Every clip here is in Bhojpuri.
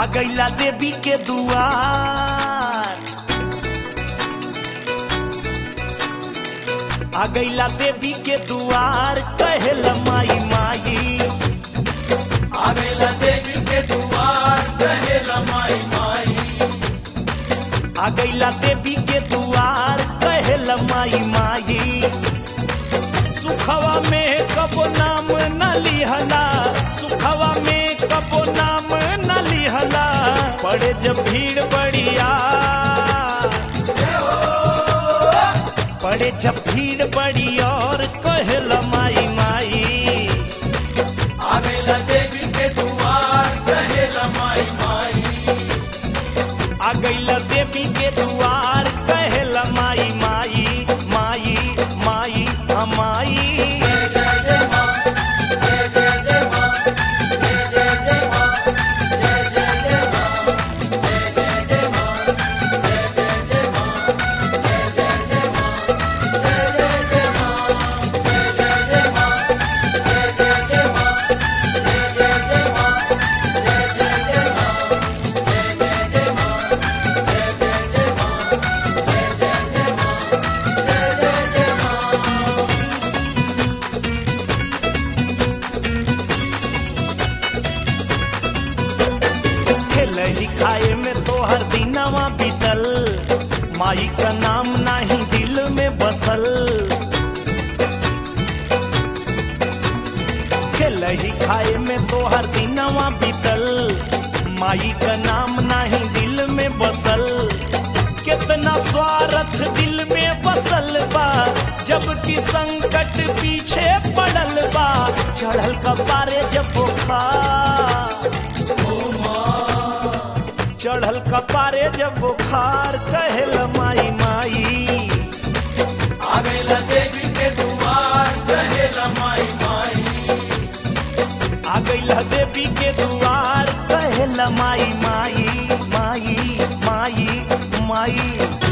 आ गईला देवी के दुआर आ गईला देवी के दुआर कहेला माई माई आवेला देवी के दुआर कहेला माई माई आ गईला देवी के दुआर कहेला माई माई सुखवा में कबो नाम न लिहला सुखवा में कबो नाम न लिहला पड़े जब भीड़ बढ़िया पड़े जब भीड़ बड़ी और कहेला माई माई आवेला देवी के दुआर कहेला माई माई आ गईला देवी के दुआर कहेला माई माई माई माई हाँ माई जय जय जय माँ जय जय जय माँ जय जय जय माँ जय जय जय माँ जय जय जय माँ जय जय जय माँ जय जय जय माँ जय जय जय माँ जय जय जय माँ जय जय जय माँ जय जय जय माँ जय जय जय माँ जय जय जय माँ जय जय जय माँ जय जय जय माँ खेलही खाए में तो हर दिनवा बीतल माई का नाम नाही दिल में बसल खेलही खाए में तो हर दिनवा बीतल माई का नाम नाही दिल में बसल कितना स्वार्थ दिल में बसल बा जबकि संकट पीछे पड़ल बा चढ़ल कपारे जब बुखार चढ़ल कपारे जब बुखार कहल माई माई आवेला देवी के दुआर कहेला माई माई आ गईला देवी के दुआर कहल माई माई माई माई माई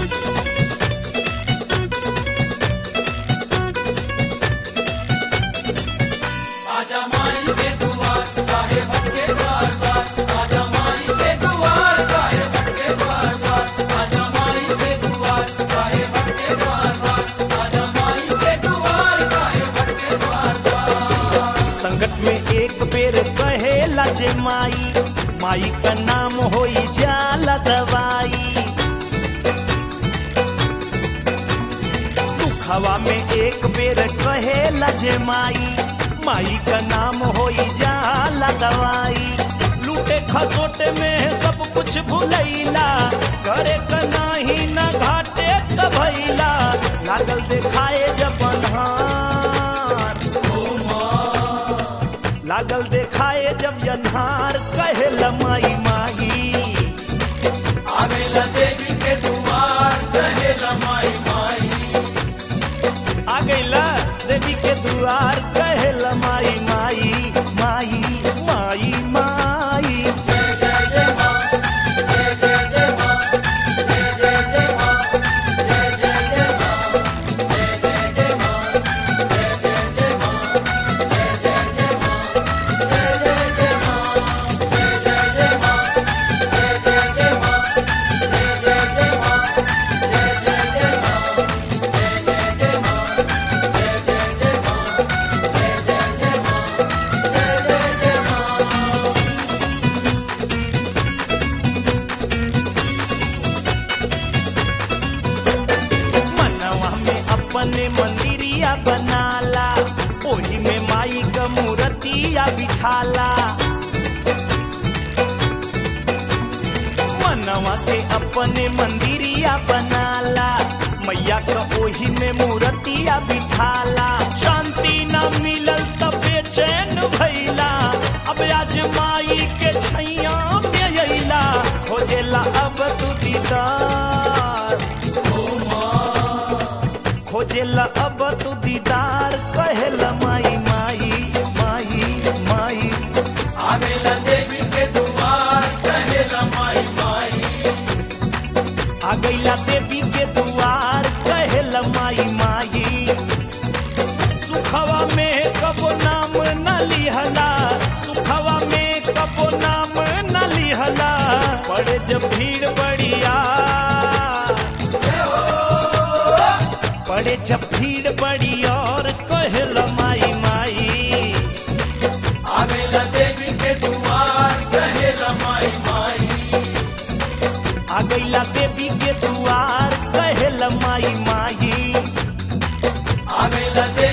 आजा माई के दुआर काहे भटके द्वार द्वार आजा माई के दुआर काहे भटके द्वार द्वार आजा माई के दुआर काहे भटके द्वार द्वार आजा माई के दुआर काहे भटके द्वार द्वार संकट में एक बेर कहेला जे माई माई का नाम होई जाला दवाई दुखवा में एक बेर कहेला जे माई माई का नाम होई जाला दवाई लूटे खसोटे में सब कुछ भुलैला करे का नाही न घाटे कभैला लागल देखाए जब अन्हार लागल देखाए जब अन्हार कहेला माई माई आवेला देवी के दुआर कहेला माई माई आ गईला देवी के दुआर कहेला माई माई माई माई माई जय जय जय माँ जय जय जय माँ जय जय जय माँ जय जय जय माँ जय जय जय माँ जय जय जय माँ जय जय जय माँ जय जय जय माँ जय जय जय माँ जय जय जय माँ जय जय जय माँ जय जय जय माँ जय जय जय माँ जय जय जय माँ जय जय जय माँ जय जय जय माँ मनवा में अपने मंदिरिया बनाला ओही में माई का मूर्तिया बिठाला मनवा के अपने मंदिरिया बनाला मैया का ओही में मूर्तिया बिठाला शांति न मिलल तब बेचैन भैला अब आज माई के छैया में अइला हो जेला अब तू दीदार खोजेला अब तू दीदार कहेला माई माई माई माई आवेला देवी के दुआर कहेला माई माई आ गईला देवी के दुआर कहेला माई माई सुखवा में कबो नाम न लिहला सुखवा में कबो नाम न लिहला जब भीड़ बड़ी और कहल माई माई आवेला देवी के दुआर कहेला माई माई आ गईला देवी के दुआर कहल माई माई आवेला देवी